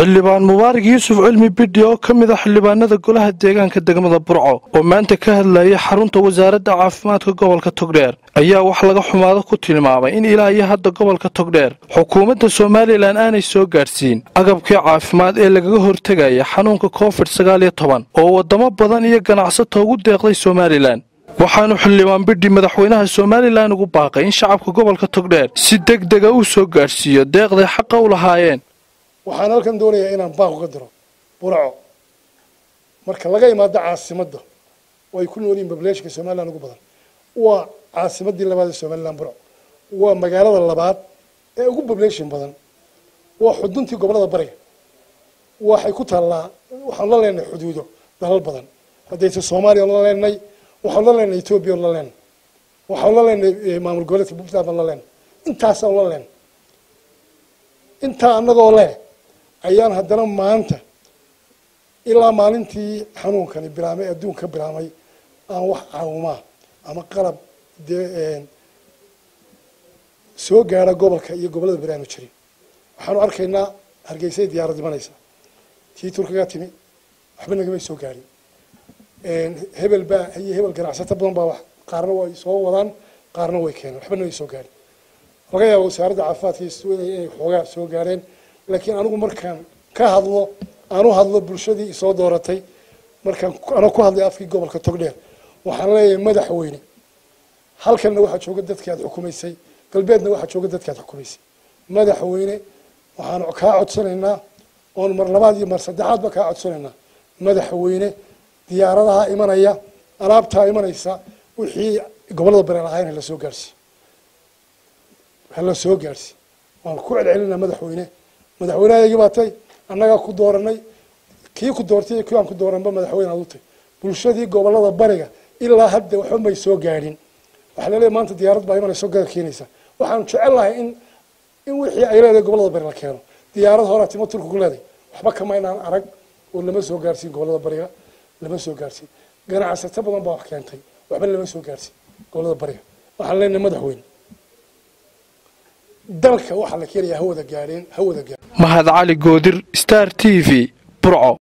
xildhibaan mubaarak yuusuf cilmi bidhi oo ka mid a xildhibaanada golaha deegaanka degmada burco oo maanta ka hadlayay xarunta wasaaradda caafimaadka gobolka togdheer ayaa wax laga xumaado ku tilmaamay in ilaa iyo hadda gobolka togdheer xukuumadda somalilan aanay soo gaadhsiin agabkii caafimaad ee lagaga hortegaya xanuunka covid sagaal iyo toban oo waddamo badan iyo ganacsato ugu deeqday somalilan waxaanu xildhibaan bidhi madaxweynaha somalilan ugu baaqay in shacabka gobolka togdheer si deg dega u soo gaadhsiiyo deeqday xaqa u lahaayeen waxaan halkan doonayaa inaan baaq uga diro burco marka laga imaado caasimadda oo ay ku nool yihin bableeshka somalilan ugu badan waa caasimaddii labaad ee somalilan burco waa magaalada labaad ee ugu bableeshin badan waa xuduntii gobollada bariga waxay ku taallaa waxaan la leenahay xuduudo dalal badan haddayse soomaaliya la leenahay waxaan la leenahay etoobiya la leenahay waxaan la leenahay maamul goboleedka puntland baan la leenahay intaasaan la leenahay intaa annagoo leh ayaan haddana maanta ilaa maalintii xanuunkani bilaamay adduun ka bilaamay aan wax caawimaa ama qalab dee soo gaara gobolka iyo gobollada beri aanu jirin waxaanu arkaynaa hargeysay diyaarad imanaysa tii turkiga timi waxba nagamay soo gaarin hebel baa iyo hebel ganacsato badan baa wax qaarna way soo wadaan qaarna way keeneen waxba namay soo gaarin laga yaaba wasaaradda caafimaadka inay xoogaa soo gaareen laakiin anigu markaan ka hadlo aan u hadlo bulshadii isoo dooratay markaan ana ku hadlay afkii gobolka togdheer waxaan leeyahay madaxweyne halkanna waxaa jooga dadkii aad xukumaysay galbeedna waxaa jooga dadkii aad xukumaysay madaxweyne waxaan kaa codsanaynaa oon mar labaad iyo mar saddexaadba kaa codsanaynaa madaxweyne diyaaradaha imanaya alaabtaa imanaysa wixii gobollada bari lahayn hala soo gaarhsi hala soo gaarhsi waan ku celcelinaa madaxweyne madaxweynehaygii baa tay annagaa ku dooranay kii ku doortay iyo kii aan ku dooranba madaxweyne aad u tay bulshadii gobollada bariga ilaa hadda waxba may soo gaadhin waxaa laleeyahy maanta diyaarad baa imanayso gaga keenaysa waxaanu jecel lahay in in wixii ay leedahay gobollada bari la keeno diyaarad horaa timo turku ku leedahay waxba kama inaan arag oo lama soo gaarsiin gobollada bariga lama soo gaarsiin ganacsato badan baa wax keentay waxba lama soo gaarsiin gobollada bariga waxaan leenahay madaxweyne dalka waxaa la keenayaa hawada gaadheen hawada gaadheen mahad cali goodir star t v burco